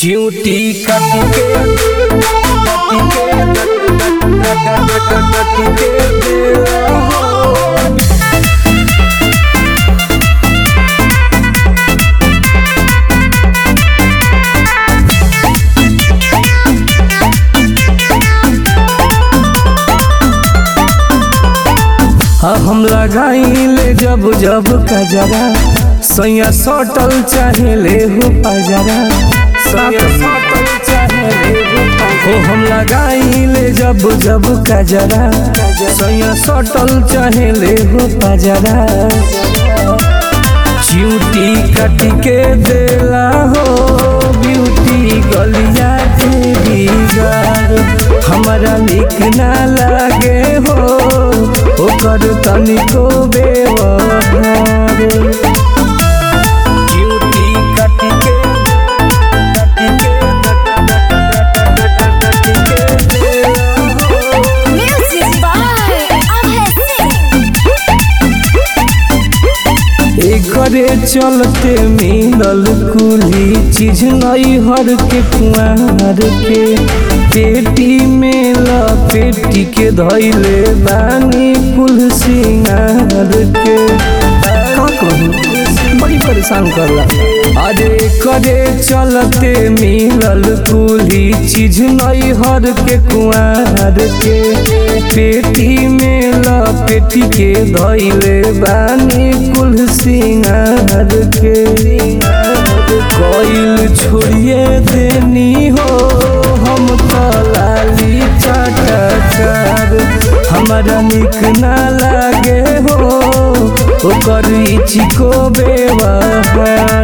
चिऊटी काटी के काटी के काटी के देला हो हाँ हम लगाइले जब जब कजरा सैया सटल चाहे ले हो पजरा सैया सटल चाहे ले हो हो हम लगाइले जब जब कजरा सैया सटल चाहे ले हो पजरा चिऊटी काट के देला हो ब्यूटी गलिया तेरी गार हमारा निक ना लागे हो ओकर तनिको बेवहार चिऊटी काट के काट के काट के देला हो Music by Abhay Singh. एकरे चलते मिलल कुली चीज नई हर के कुआर के पेटी में लपेटी के धैले बानी कुल सिंगार के का कहूं बड़ी परेशान करला अरे करे चलते मिलल कुली चीज नई हर के कुआर के पेटी में लपेटी के धैले बानी कुल सिंगार के कोइल छोड़िए देनी हो हम तो लाली चटकार हमारा निक ना लागे हो ओकर चिको बेवहार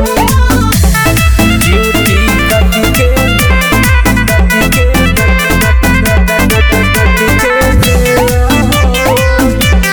ड्यूटी काट के काट के काट के देला हो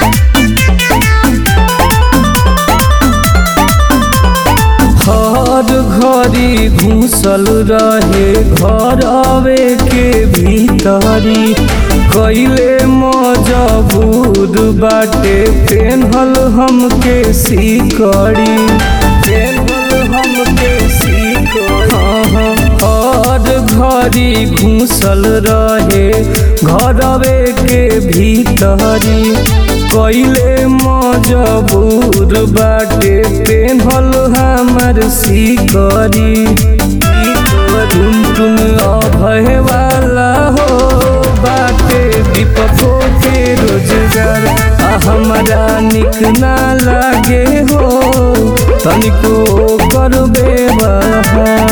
हर घड़ी घुसल रहे घर आवे के भीतरी कैले मजबूर बाटे पेन्हल हमके सिकड़ी पेन्हल हमके सिकड़ी हाँ हाँ हर घड़ी घुसल रहे घरवे के भीतरी कैले मजबूर बाटे पेन्हल हमर सिकरी टुन टुन अभय वाला हो बाटे विपको के रोजगार आ हमारा निक ना लागे हो तनिको कर बेवहार